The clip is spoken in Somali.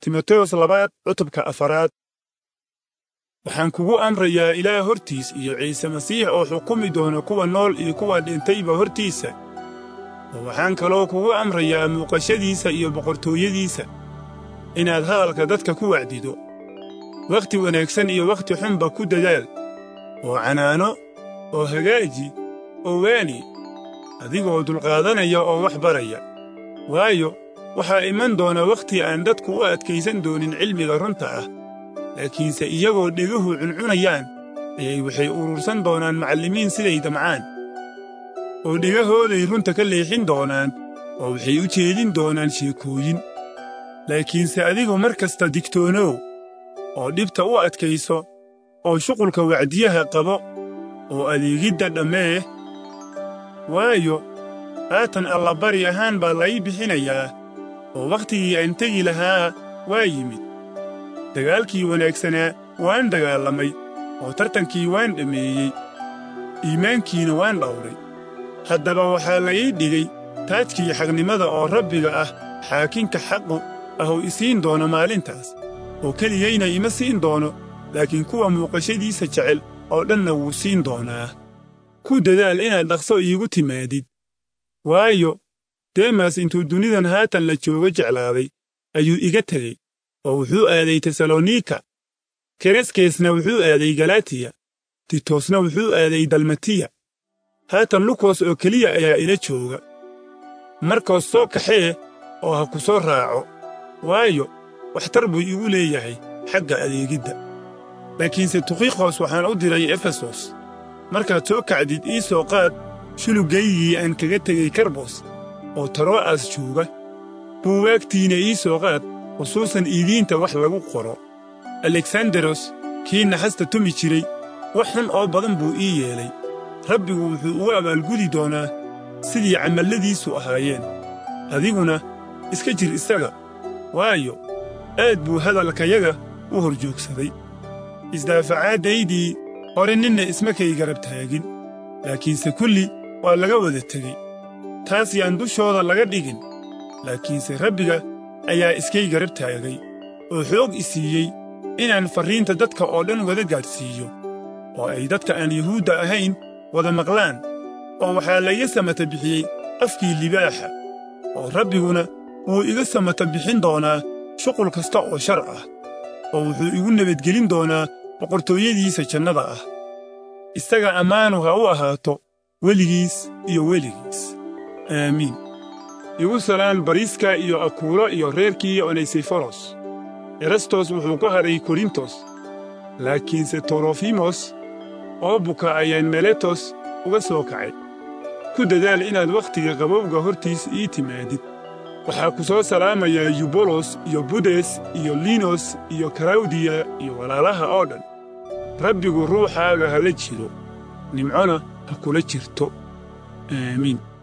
timoteos labaad cutubka afaraad waxaan kugu amrayaa ilaah hortiis iyo ciise masiix oo xukumi doona kuwa nool iyo kuwa dhintayba hortiisa oo waxaan kaloo kugu amrayaa muuqashadiisa iyo boqortooyadiisa inaad hadalka dadka ku wacdido wakhti wanaagsan iyo wakhti xunba ku dadaal oo canaano oo hagaaji oo waani adigoo dulqaadanaya oo wax baraya waayo waxaa iman doona wakhti aan dadku u adkaysan doonin cilmiga runta ah laakiinse iyagoo dheguhu cuncunayaan ayay waxay urursan doonaan macallimiin siday damcaan oo dhegahooday runta ka leexin doonaan oo waxay u jeedin doonaan sheekooyin laakiinse adigu mar kasta digtoonow oo dhibta u adkayso oo shuqulka wacdiyaha qabo oo adeegidda dhammee waayo haatan allabari ahaan baa lai bixinayaa oo wakhtigii aan tegi lahaa waa yimid dagaalkii wanaagsanaa waan dagaalamay oo tartankii waan dhammeeyey iimaankiina waan dhawray haddaba waxaa la ii dhigay taajkii xaqnimada oo rabbiga ah xaakinka xaqu ahuu isiin doono maalintaas oo keligayna ima siin doono laakiin kuwa muuqashadiisa jecel oo dhanna wuu siin doonaa ku dadaal inaad dhaqso iigu timaadid waayo demas intuu dunidan haatan la joogo jeclaaday ayuu iga tegey oo wuxuu aaday tesalonika kereskeesna wuxuu aaday galatiya titosna wuxuu aaday dalmatiya haatan lukos oo keliya ayaa ila jooga markoos soo kaxee oo ha ku soo raaco waayo waxtar buu igu leeyahay xagga adeegidda laakiinse tukikos waxaan u diray efesos markaad soo kacdid ii soo qaad shulugaygii aan kaga tegey karbos oo taro'as jooga buuwaagtiina ii soo qaad khusuusan iidiinta wax lagu qoro aleksandaros kii naxasta tumi jiray wax xun oo badan buu ii yeelay rabbigu wuxuu ugu abaalgudi doonaa sidii camalladiisu ahaayeen adiguna iska jir isaga waayo aad buu hadalkayaga u hor joogsaday isdaafacaaddaydii hore ninna isma kay garab taagin laakiinse kulli waa laga wada tegey taas yaan dushooda laga dhigin laakiinse rabbiga ayaa iskay garab taagay oo xoog i siiyey inaan farriinta dadka oo dhan wada gaadhsiiyo oo ay dadka aan yuhuudda ahayn wada maqlaan oo waxaa laiga samata bixiyey afkii libaaxa oo rabbiguna wuu iga samata bixin doonaa shuqul kasta oo shar ah oo wuxuu igu nabadgelin doonaa boqortooyadiisa jannada ah isaga ammaanu ha u ahaato weligiis iyo weligiis aamiin igu salaan bariiska iyo akuulo iyo reerkii onesiforos erastos wuxuu ku hadhay korintos laakiinse torofimos oo buka ayaan meletos uga soo kacay ku dadaal inaad wakhtiga qabowga hortiis ii timaadid waxaa ku soo salaamayaa yubolos iyo budes iyo linos iyo karawdiya iyo walaalaha oo dhan rabbigu ruuxaaga ha la jiro nimcona ha kula jirto aamiin